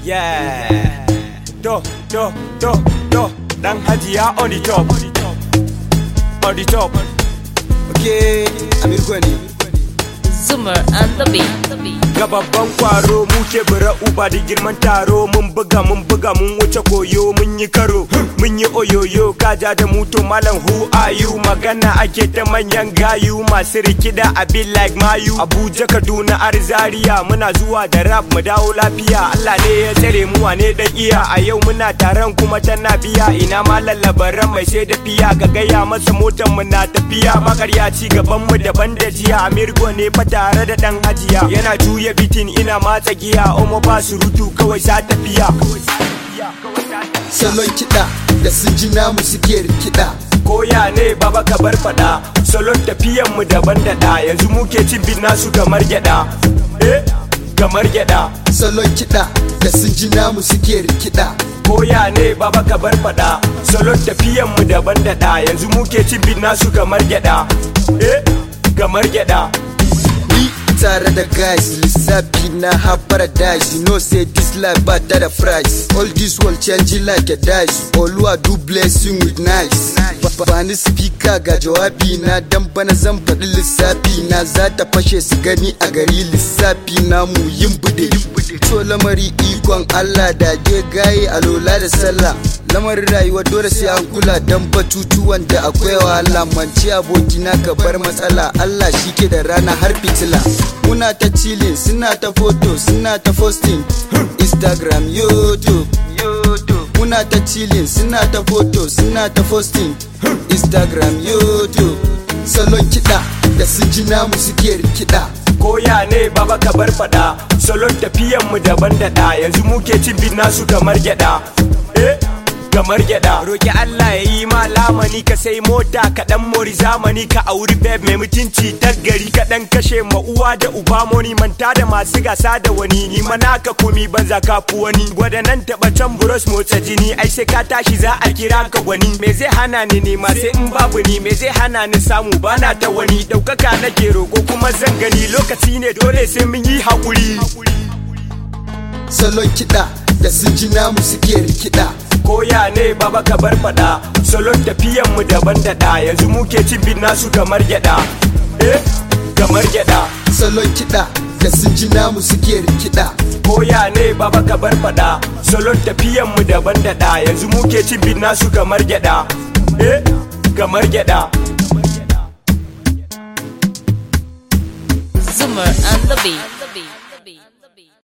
Yeah. Do, do, do, do. Dan Hajiya on the top. On the top. Okay, Amir Gwani. Zoomer and the beat. Ga babban kwaro muke bura uba da girman taro mun buga mun buga mun wuce koyo mun yi karo mun yi oyoyo kaja da mutu malam who are you magana ake ta manyan gayu masu rikida a be like mayu Abuja Kaduna Arzariya muna zuwa da rap mu dawo lafiya Allah ne ya tsare mu wane dan iya a yau muna taron kuma tana biya ina ma lallabaran mai sai da fiya ga gaya masa motar mu na tafiya makarya ci gaban mu daban da jiya Amirgo ne fa tare da dan hajiya yana juya bitin ina matsa giya omo ba surutu kawai sa tafiya Salon kiɗa da sun ji namu suke rikida. koya ne baba ka bar fada salon tafiyan mu daban da da yanzu muke cin bin nasu kamar gyada eh kamar gyada Salon kiɗa da sun ji namu suke rikida. koya ne baba ka bar fada salon tafiyan mu daban da da yanzu muke cin bin nasu kamar gyada eh kamar gyada Ni tare da guys lissafi na ha paradise You know say this life but that a price All this world changing like a dice Oluwa do blessing with nice Ba- Ba ni speaker ga jawabi na dan bana zan faɗi lissafi na za ta fashe su gani a gari lissafi na mu yin bude To lamari ikon Allah da je gaye alola da sallah lamarin rayuwa dole sai an kula dan batutuwan da akwai wahala manci abokina ka bar matsala Allah shi ke da rana har fitila muna ta chilling suna ta photo suna ta posting Instagram YouTube muna ta chilling suna ta photo suna ta posting Instagram YouTube salon kiɗa da sun ji namu suke rikida koya ne baba ka bar fada salon tafiyan mu daban da da yanzu muke cin bin nasu kamar gyada eh kamar gyada roki Allah ya yi ma lamani ka sai mota ka dan mori zamani ka auri babe mai mutunci ta gari ka dan kashe ma uwa da uba moni manta da masu gasa da wani ni mana ka komi banza ka fi wani gwada nan taba can buros motsa jini ai sai ka tashi za a kira ka gwani me zai hana ni nema sai in babu ni me zai hana ni samu bana ta wani daukaka nake roko kuma zan gani lokaci ne dole sai mun yi hakuri salon kiɗa da sun ji namu suke rikida koya ne baba ka bar fada salon tafiyan mu daban da da yanzu muke cin bin nasu kamar gyada eh kamar gyada salon kiɗa da sun ji namu suke rikida koya ne baba ka bar fada salon tafiyan mu daban da da yanzu muke cin bin nasu kamar gyada eh kamar gyada Zoomer and the beat.